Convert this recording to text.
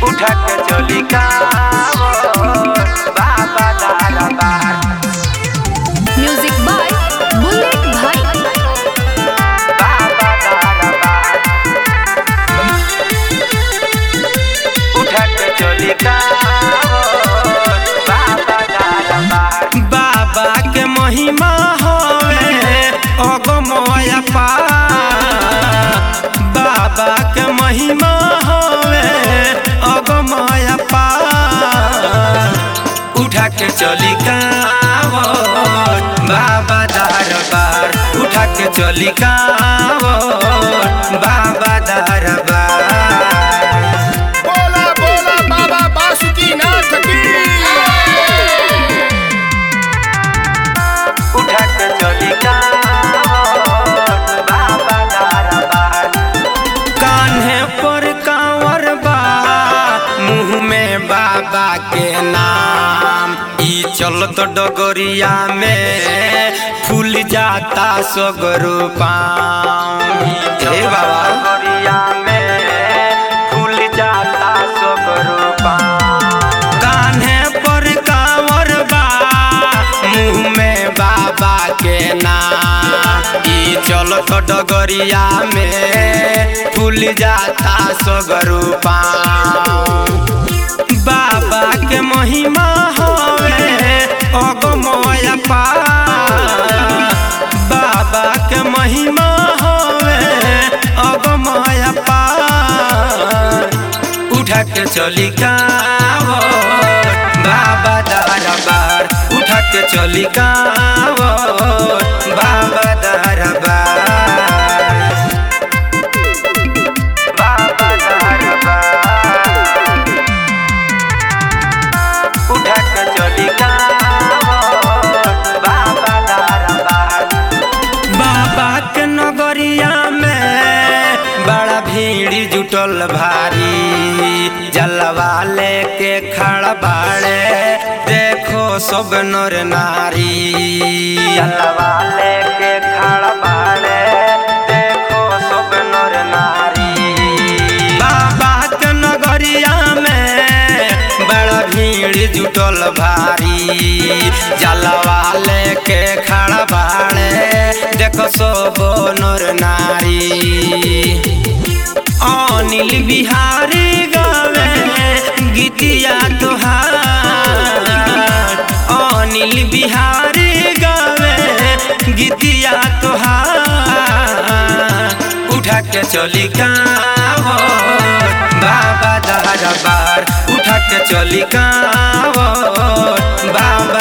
उठा के चली कांवर बाबा दारा बार म्यूजिक बाय बुलेट भाई बाबा दारा बार उठा के चली कांवर बाबा दारा बार बाबा के महिमा होवे अगमय पार बाबा के महिमा होवे अगमय पार उठा के चली कांवर बाबा दरबार उठा के चली कांवर बाबा दरबार बोला बोला बाबा बासुकीनाथ की उठा के चली कांवर बाबा दरबार कान्हे पर कांवर बा मुंह में बाबा के नाम ई चलत डगरिया में फूल जाता सगरो पाम हे बाबा डगरिया में फूल जाता सगरो पाम कान्हे पर कांवर बा मुंह में बाबा के नाम ई चलत डगरिया में फूल जाता सगरो पाम बाबा के महिमा होवे अगमय पार बाबा के महिमा होवे अगमय पार उठा के चली कांवर बाबा दरबार उठा के चली कांवर बाबा दरबार बाबा दरबार उठा के चली कांवर बाबा दरबार बाबा के नगरिया में बड़ा भीड़ जुटल भारी जलवा लेके खड़ा बाड़े देखो सब नर नारी जलवा लेके खड़ा बाड़े देखो सब नर नारी बाबा के नगरिया में बड़ा भीड़ जुटल भारी जलवा लेके खड़ा बाड़े देखो सब नर नारी अनिल बिहारी गावे गीतिया तोहार अनिल बिहारी गावे गीतिया तोहार उठा के चली कांवर बाबा दरबार उठा के चली कांवर बाबा